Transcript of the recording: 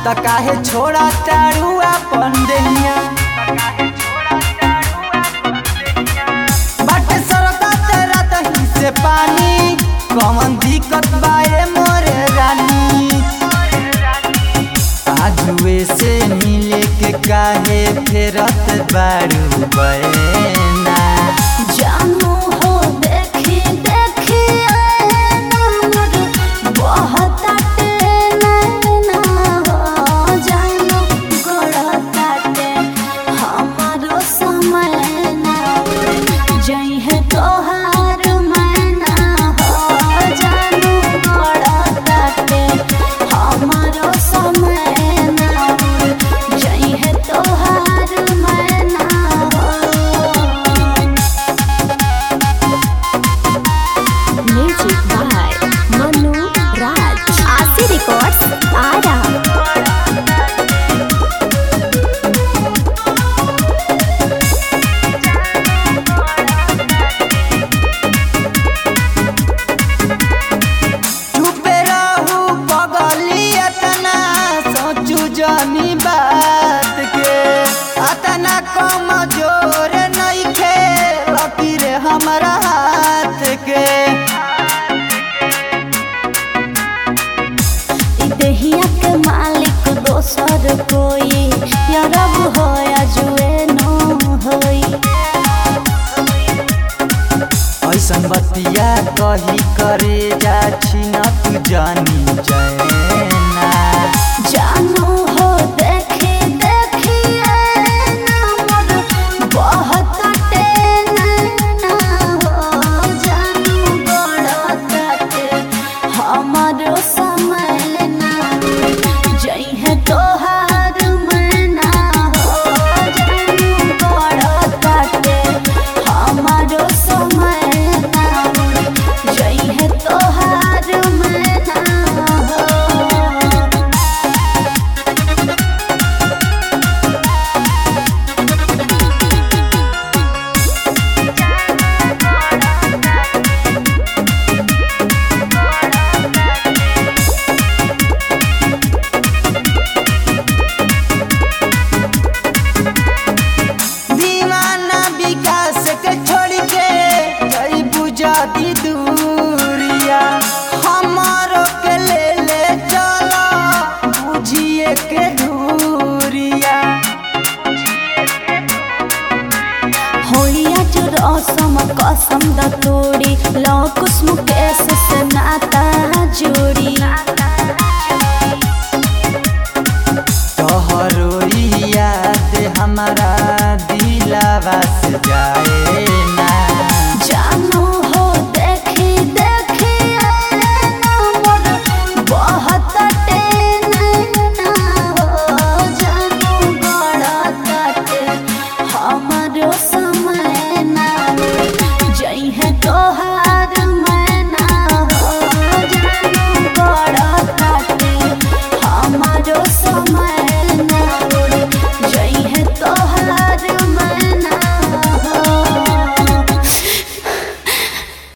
त काहे छोड़ा तारू अपन देहिया बाटे सरदा तेरा दही से पानी कौन दिक्कत बाए मोरे रानी आजुए से मिले के काहे फेरत बारू बैना जानू हो देखी देखी नमर बहुत नैना हो जानू गड़ताटे हमारो समय ना जइहे तोहार मैना हो जानू गड़ताटे हमारो समय ना जइहे तोहार मैना हो Music by Manu Raj. Asi Records, Ara. चुपे रहू पगली अतना सोचू जानी बात के अतना कम जोर नइखे लकीर हमरा हाथ के इ देहिया के मालिक दोसर कोई या रब हो या जुए नो होई ऐसन बतिया कही करे जा न तू जानी जैना जानू हो देखी देखी नमर बहुत नैना हो जानू गड़ताटे हमारो समय ना जइहे तोहार मैना हो जानू गड़ताटे हमारो समय ना जइहे तोहार मैना हो दीवाना विकास के छोड़ के जई बुझाती दूरिया हमारो के ले ले चला बुझिए के दूरिया होइया जो रसम कसम द तोड़ी लो कुसुम केस से नाता जोड़ी तोहरो ई याद हमारा दिलावा से जाए